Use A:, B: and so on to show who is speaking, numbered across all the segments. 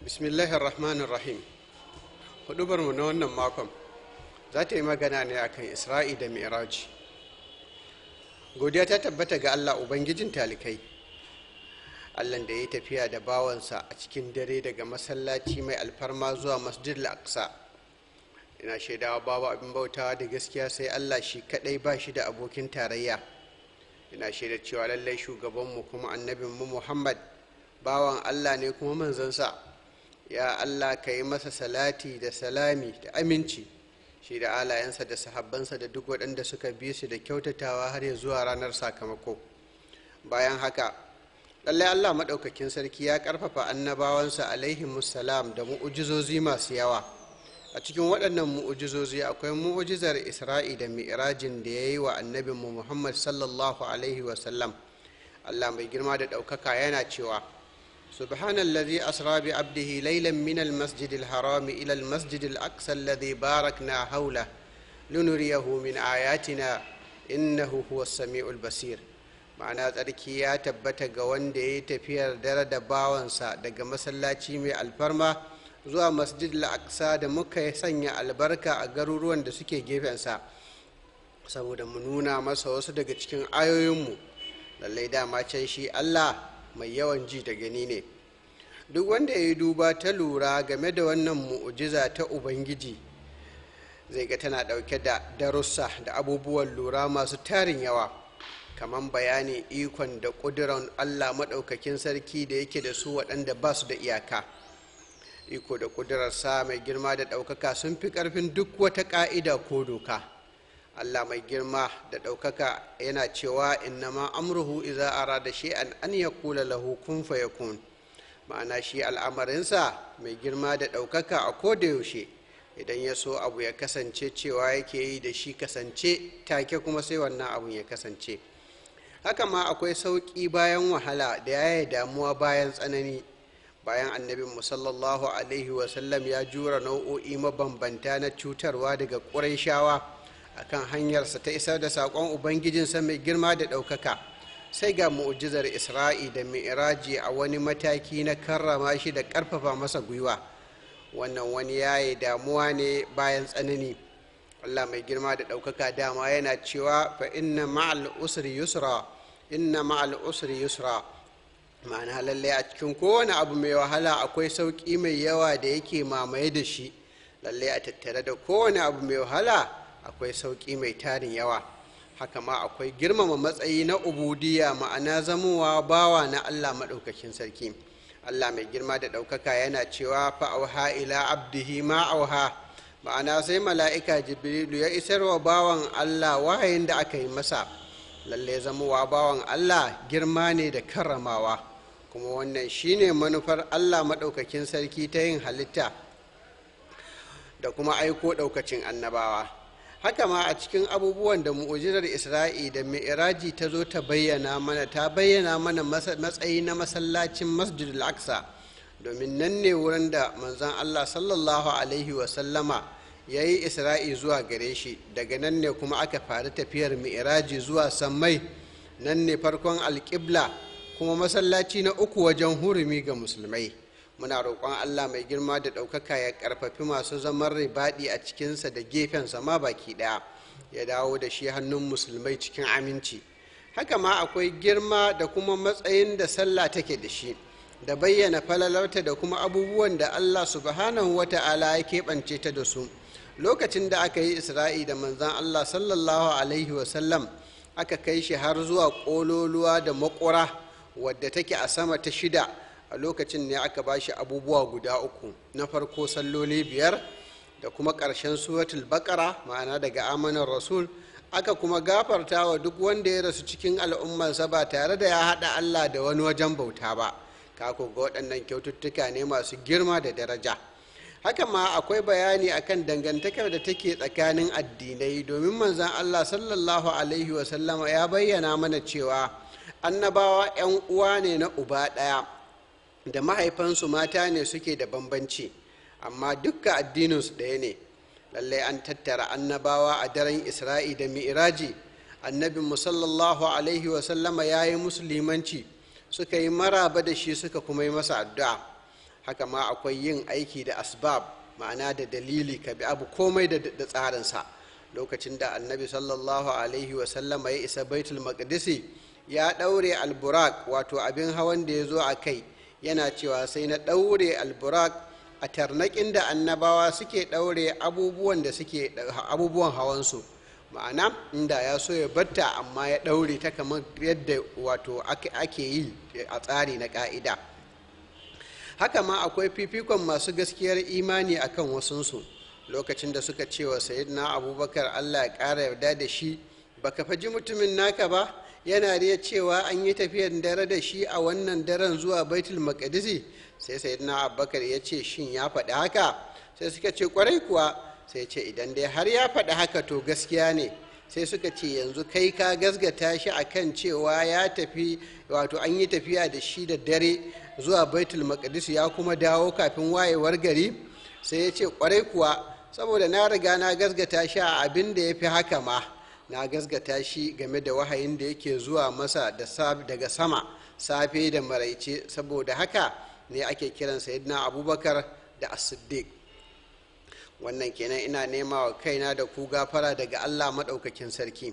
A: bismillahir rahmanir rahim hudubarmu na wannan makon za ta yi magana ne akan isra'i da mi'raji godiya ta tabbata ga allah ubangijin talikai allan da ya yi tafiya da bawansa a cikin dare daga masallaci mai alfarma zuwa masjid al-aqsa ina shaidawa babu abin bautawa da gaskiya sai allah shi kadai ba shi da abokin tarayya ina shaida cewa lallai shugabanmu kuma annabinmu muhammad bawan allah ne kuma manzansa ya allah ka yi masa salati da salami da aminci shi da alayensa da sahabbansa da duk waɗanda suka bi su da kyautatawa har ya zuwa ranar sakamako bayan haka lallai allah maɗaukakin sarki ya ƙarfafa annabawansa alaihimussalam da mu'ujizozi masu yawa a cikin waɗannan mu'ujizozi akwai mu'ujizar isra'i da mi'rajin da ya yi wa annabinmu muhammad sallallahu alaihi wasallam allah mai girma da ɗaukaka yana cewa سبحان الذي أسرى بعبده ليلا من المسجد الحرام إلى المسجد الأقصى الذي باركنا حوله لنريه من آياتنا إنه هو السميع البصير ma'ana tsarki ya tabbata ga wanda ya yi tafiyar dare da bawansa daga masallaci mai alfarma zuwa masjid al-aqsa da muka sanya albarka a garuruwan da suke gefensa saboda mu nuna masa wasu daga cikin ayoyinmu lallai dama can shi allah mai yawan ji da gani ne duk wanda ya yi duba ta lura game da wannan mu'ujiza ta ubangiji zai ga tana ɗauke da darussa da abubuwan lura masu tarin yawa kamar bayani ikon da ƙuduran allah maɗaukakin sarki da yake da su waɗanda ba su da iyaka iko da ƙudurarsa mai girma da ɗaukaka sun fi ƙarfin duk wata ƙa'ida ko doka Allah mai girma da ɗaukaka yana cewa innama amruhu iza arada shay'an an yaqula lahu kun fayakun ma'ana shi al'amarinsa mai girma da ɗaukaka a koda yaushe idan ya so abu ya kasance cewa yake yi da shi kasance take kuma sai wannan abun ya kasance haka ma akwai sauƙi bayan wahala da yaya damuwa bayan tsanani bayan annabin musallallahu alaihi wasallam ya jura nau'o'i mabambanta na cutarwa daga ƙurai shawa akan hanyarsa ta isar da saƙon ubangijinsa mai girma da ɗaukaka sai ga mu'ujizar isra'i da mi'raji a wani mataki na karrama shi da ƙarfafa masa gwiwa wannan wani yayi damuwa ne bayan tsanani allah mai girma da ɗaukaka dama yana cewa fa inna ma'al usri yusra inna ma'al usri yusra ma'ana lallai a cikin kowane abu mai wahala akwai sauƙi mai yawa da yake mamaye da shi lallai a tattare da kowane abu mai wahala akwai sauƙi mai tarin yawa haka ma akwai girmama matsayi na ubudiya ma'ana zamowa bawa na allah maɗaukakin sarki allah mai girma da ɗaukaka yana cewa fa'auha ila abdihi ma auha ma'ana sai mala'ika jibrilu ya isarwa bawan allah wahayin da aka yi masa lalle zamowa bawan allah girma ne da karramawa kuma wannan shine manufar allah maɗaukakin sarki ta yin halitta da kuma aiko ɗaukacin annabawa haka ma a cikin abubuwan da mu'ujizar isra'i da mi'raji ta zo ta bayyana mana ta bayyana mana matsayi na masallacin masjid al-aqsa domin nan ne wurin da manzon allah sallallahu alaihi wasallama ya yi isra'i zuwa gare shi daga nan ne kuma aka faru tafiyar mi'raji zuwa sammai nan ne farkon alƙibla kuma masallaci na uku wajen hurumi ga musulmai muna roƙon allah mai girma da ɗaukaka ya ƙarfafi masu zaman ribaɗi a cikinsa da gefensa ma baki ɗaya ya dawo da shi hannun musulmai cikin aminci haka ma akwai girma da kuma matsayin da sallah take da shi da bayyana falalarta da kuma abubuwan da allah subhanahu wa ta'ala ya keɓance ta da su lokacin da aka yi isra'i da manzan allah sallallahu alaihi wasallam aka kai shi har zuwa ƙololuwa da makura wadda take a sama ta shida a lokacin ne aka ba shi abubuwa guda uku na farko salloli biyar da kuma ƙarshen suratul bakara ma'ana daga amanar rasul aka kuma gafarta wa duk wanda ya rasu cikin al'ummarsa ba tare da ya haɗa allah da wani wajen bauta ba kako ga waɗannan kyaututtuka ne masu girma da daraja haka ma akwai bayani akan dangantakar da take tsakanin addinai domin manzan allah sallallahu alaihi wasallama ya bayyana mana cewa annabawa 'yan uwa ne na uba ɗaya da mahaifansu mata ne suke da bambanci amma dukka addininsu ɗaya ne lallai an tattara annabawa a daren isra'i da mi'iraji annabin sallallahu alaihi wasallama ya yi musulmanci suka yi maraba da shi suka kuma yi masa addu'a haka ma akwai yin aiki da asbab ma'ana da dalili ka bi abu komai da tsarinsa lokacin da annabi sallallahu alaihi wasallama ya isa baitul maqdisi ya ɗaure alburak wato abin hawan da ya zo a kai yana cewa sai na ɗaure alburak a tarnaƙin da annabawa suke ɗaure abubuwan da suke abubuwan hawansu ma'ana inda ya so ya batta amma ya ɗaure ta kamar yadda wato ake yi a tsari na ƙa'ida haka ma akwai fifikon masu gaskiyar imani akan wasunsu lokacin da suka ce wa sayyidina abubakar allah ya ƙara yarda da shi baka faji mutumin naka ba yana riya cewa an yi tafiyar dare da shi a wannan daren zuwa baitul maqdisi sai sayyidina abubakar ya ce shin ya faɗi haka sai suka ce kwarai kuwa sai ce idan dai har ya faɗi haka to gaskiya ne sai suka ce yanzu kai ka gasgata shi akan cewa ya tafi wato an yi tafiya da shi da dare zuwa baitul maqdis ya kuma dawo kafin wayewar gari sai ya ce kwarai kuwa saboda na riga na gasgata shi a abin da ya fi haka ma na gasgata shi game da wahayin da yake zuwa masa daga sama safe da maraice saboda haka ne ake kiran sayyidina abubakar da as-siddiq wannan kenan ina nema wa kaina da ku gafara daga allah maɗaukakin sarki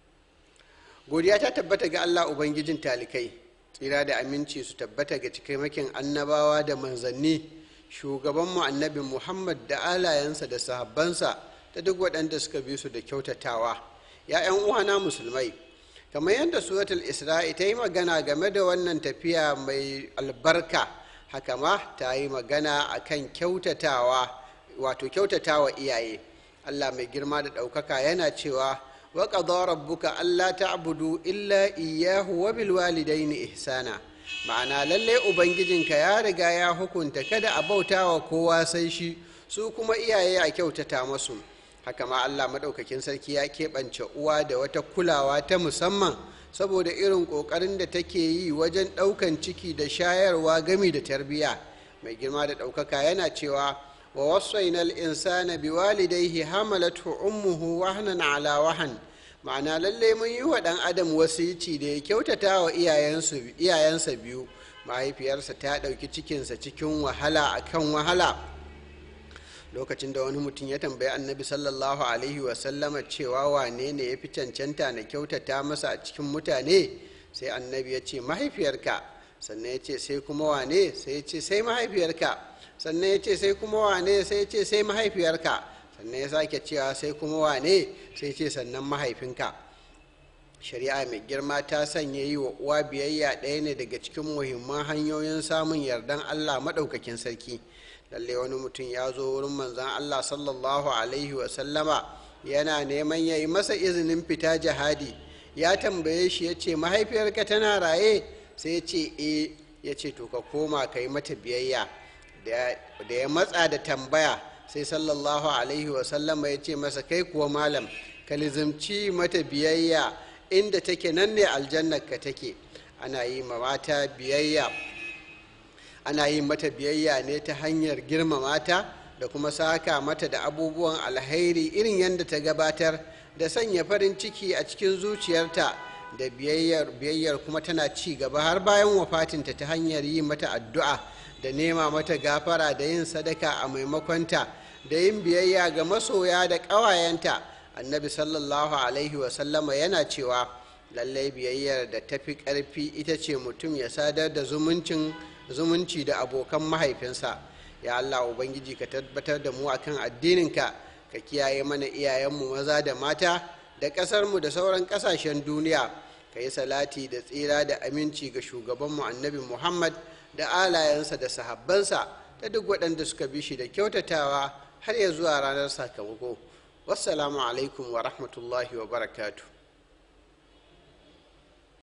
A: godiya ta tabbata ga allah ubangijin talikai tsira da aminci su tabbata ga cikamakin annabawa da manzanni shugabanmu annabi muhammad da alayensa da sahabbansa da duk waɗanda suka bi su da kyautatawa ya 'yan uwana musulmai kamar yadda suratul isra'i ta yi magana game da wannan tafiya mai albarka haka ma ta yi magana akan kyautatawa wato kyautatawa iyaye allah mai girma da ɗaukaka yana cewa wa qadara rabbuka alla ta'budu illa iyyahu wa bil walidaini ihsana ma'ana lalle ubangijinka ya riga ya hukunta kada a bauta wa kowa sai shi su kuma iyaye a kyautata masu haka ma allah maɗaukakin sarki ya keɓance uwa da wata kulawa ta musamman saboda irin ƙoƙarin da take yi wajen ɗaukan ciki da shayarwa gami da tarbiyya mai girma da ɗaukaka yana cewa wa wasaina insana biwalidaihi hamalathu ummuhu wahnan ala wahan ma'ana lallai mun yi wa ɗan adam wasici da ya kyautata wa iyayensa biyu mahaifiyarsa ta ɗauki cikinsa cikin wahala akan wahala lokacin da wani mutum ya tambayi annabi sallallahu alaihi wasallama cewa wane ne ya fi cancanta na kyautata masa a cikin mutane sai annabi ya ce mahaifiyarka sannan ya ce sai kuma wane sai ya ce sai mahaifiyarka sannan ya ce sai kuma wane sai ya ce sai mahaifiyarka sannan ya sake cewa sai kuma wane sai ce sannan mahaifinka shari'a mai girma ta sanya yi wa uwa biyayya ɗaya ne daga cikin muhimman hanyoyin samun yardan allah maɗaukakin sarki lalle wani mutum ya zo wurin manzan allah sallallahu alaihi wasallama yana neman ya yi masa izinin fita jihadi ya tambaye shi ya ce mahaifiyarka tana raye sai ya ce e ya ce to ka koma ka yi mata biyayya da ya matsa da tambaya sai sallallahu alaihi wasallama ya ce masa kai kuwa malam ka lizimci mata biyayya inda take nan ne aljannar ka take ana yi ma mata biyayya ana yin mata biyayya ne ta hanyar girmama ta da kuma saka mata da abubuwan alhairi irin yadda ta gabatar da sanya farin ciki a cikin zuciyarta da biyayyar biyayyar kuma tana ci gaba har bayan wafatinta ta hanyar yi mata addu'a da nema mata gafara da yin sadaka a maimakonta da yin biyayya ga masoya da ƙawayenta annabi sallallahu alaihi wasallama yana cewa lallai biyayyar da tafi ƙarfi ita ce mutum ya sadar da zumuncin zumunci da abokan mahaifinsa ya allah ubangiji ka tabbatar da mu akan addininka ka kiyaye mana iyayenmu maza da mata da ƙasarmu da sauran ƙasashen duniya ka yi salati da tsira da aminci ga shugabanmu annabi muhammad da alayensa da sahabbansa da duk waɗanda suka bi shi da kyautatawa har ya zuwa ranar sakamako wassalamu alaikum wa rahmatullahi wa barakatuh